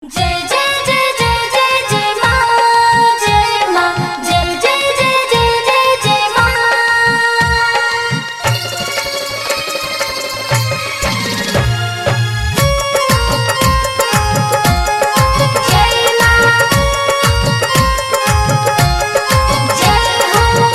जय जय जय जय जय जय माँ जय माँ जय जय जय जय जय जय माँ जय माँ जय हो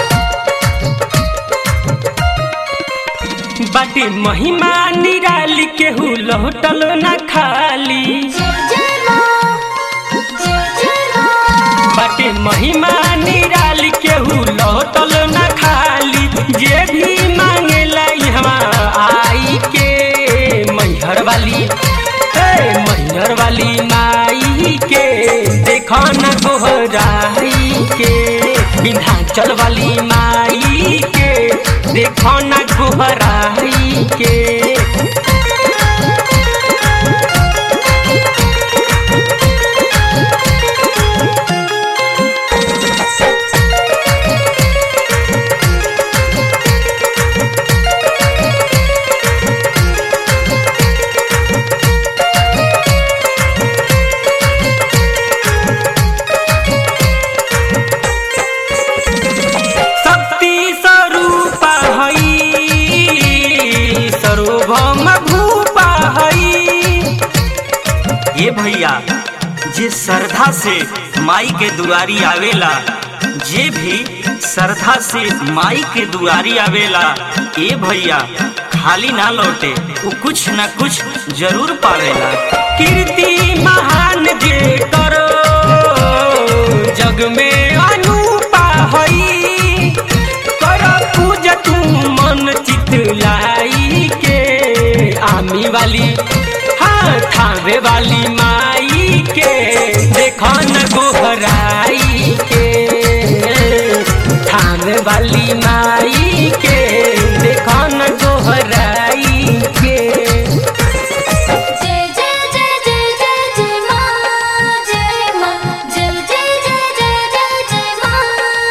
बाटे महिमा निराली केहू लौटल न खाली जय जय माँ जय जय माँ बाटे महिमा निराली केहू लौटल न खाली जे भी मांगेला इहवा आई के मैहर वाली हे मैहर वाली माई के देखो न गोहराई के विंध्याचल वाली माई के देखो न गोहराई के शक्ति स्वरूपा हई सर्वभौम भूपा हई ये भैया जे श्रद्धा से माई के दुआरी आवेला जे भी श्रद्धा से माई के दुआरी आवेला ए भैया खाली ना लौटे वो कुछ न कुछ जरूर पावेला कीर्ति महान जे करो जग में अनुपा हई कर पूजा तू मन चित लाई के आमी वाली हाँ थावे वाली माई के देखो न गोहराई के थावे वाली माई के देखो न गोहराई के जय जय जय जय जय जय माँ जय माँ जय जय जय जय जय जय माँ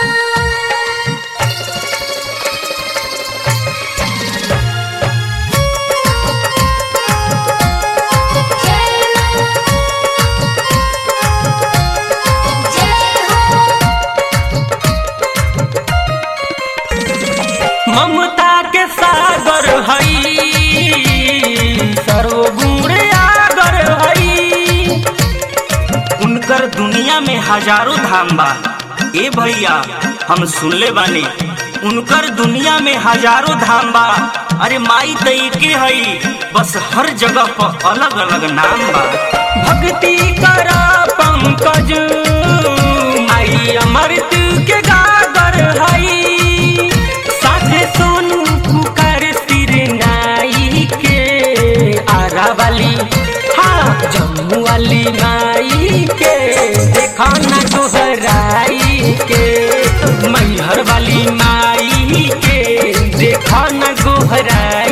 जय माँ जय हो ममता के सागर हई सर्वगुण आगर हई उनकर दुनिया में हजारों धाम बा ए भैया हम सुनले बानी उनकर दुनिया में हजारों धाम बा अरे माई त एके हई बस हर जगह पर अलग अलग नाम बा भक्ति कर पंकज आई अमृत के गागर हई साथे सोनू पुकार सिर नाई के आरा वाली हाँ जम्मू वाली माई के देखो न गोहराई के मैहर वाली माई के देखो न गोहराई